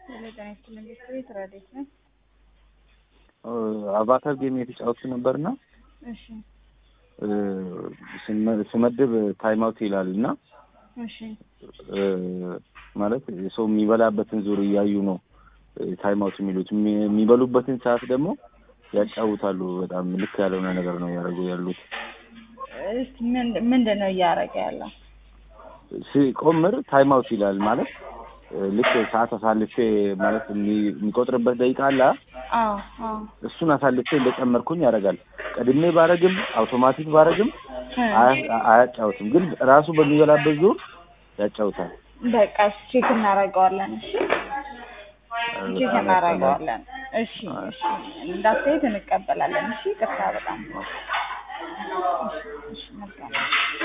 ጤና ይስጥልኝ ቤት ረዴት ነኝ። አቫታር ጌም የተጫወቱ ነበርና እሺ ስመድብ ታይም አውት ይላል እና እሺ ማለት ሰው የሚበላበትን ዙር እያዩ ነው ታይም አውት የሚሉት። የሚበሉበትን ሰዓት ደግሞ ያጫውታሉ። በጣም ልክ ያልሆነ ነገር ነው ያደረጉ ያሉት። እስቲ ምንድን ነው እያደረገ ያለው? ሲቆምር ታይም አውት ይላል ማለት ልክ ሰዓት አሳልፌ ማለት የሚቆጥርበት ደቂቃ አለ። አዎ አዎ እሱን አሳልፌ እንደጨመርኩኝ ያደርጋል። ቀድሜ ባረግም አውቶማቲክ ባረግም አያጫውትም፣ ግን ራሱ በሚበላበት ዙር ያጫውታል። በቃ ቼክ እናደርገዋለን። እሺ ቼክ እናደርገዋለን። እሺ እሺ እንዳስተያየት እንቀበላለን። እሺ ቅርታ በጣም እሺ መልካም